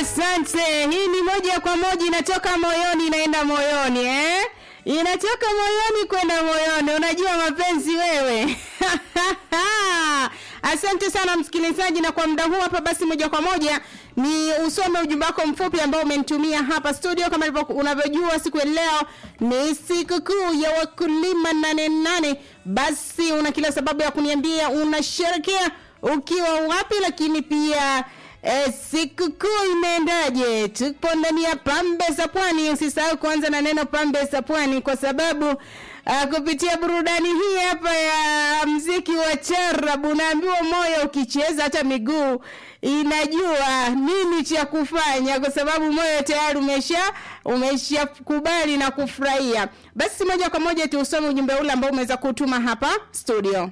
Asante. Hii ni moja kwa moja inatoka moyoni inaenda moyoni eh? Inatoka moyoni kwenda moyoni. Unajua mapenzi wewe. Asante sana msikilizaji, na kwa muda huu hapa basi, moja kwa moja ni usome ujumbe wako mfupi ambao umenitumia hapa studio. Kama ilivyo unavyojua, siku ya leo ni siku kuu ya wakulima nane nane. Basi una kila sababu ya kuniambia unasherekea ukiwa wapi, lakini pia E, sikukuu imeendaje? Tupo ndani ya pambe za pwani. Usisahau kuanza na neno pambe za pwani, kwa sababu uh, kupitia burudani hii hapa ya mziki wa charabu, naambiwa moyo ukicheza hata miguu inajua nini cha kufanya, kwa sababu moyo tayari umesha umeshakubali na kufurahia. Basi moja kwa moja tuusome ujumbe ule ambao umeweza kutuma hapa studio.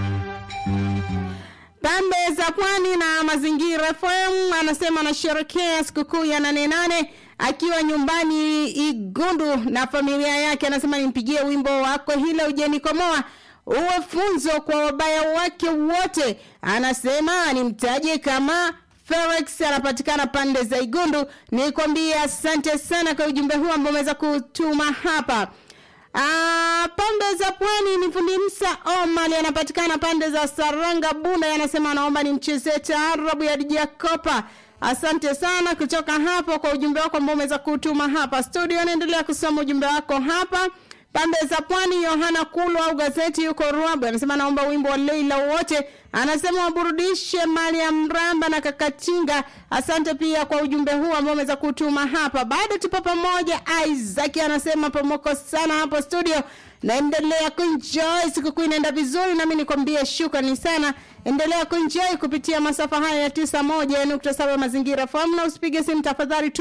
Pambe za Pwani na Mazingira FM anasema anasherekea sikukuu ya nane nane akiwa nyumbani Igundu na familia yake. Anasema nimpigie wimbo wako hile ujenikomoa uwe funzo kwa wabaya wake wote. Anasema nimtaje kama Felix anapatikana pande za Igundu. Nikwambie asante sana kwa ujumbe huu ambao umeweza kutuma hapa. Ah, pande za pwani ni fundi Msa Omali anapatikana pande za Saranga Bunda, anasema anaomba nimchezee taarabu ya DJ Kopa. Asante sana kutoka hapo kwa ujumbe wako ambao umeweza kutuma hapa studio. Naendelea kusoma ujumbe wako hapa pande za pwani. Yohana Kulu au gazeti yuko Ruabu anasema naomba wimbo wa Leila wote, anasema waburudishe mali ya Mramba na Kakatinga. Asante pia kwa ujumbe huu ambao umeweza kutuma hapa. Bado tupo pamoja. Isaac anasema pomoko sana hapo studio, naendelea kuenjoy, sikukuu inaenda vizuri, nami nikwambie shukrani sana. Endelea kuenjoy kupitia masafa haya ya tisa moja nukta saba mazingira fahamu, na usipige simu tafadhali tu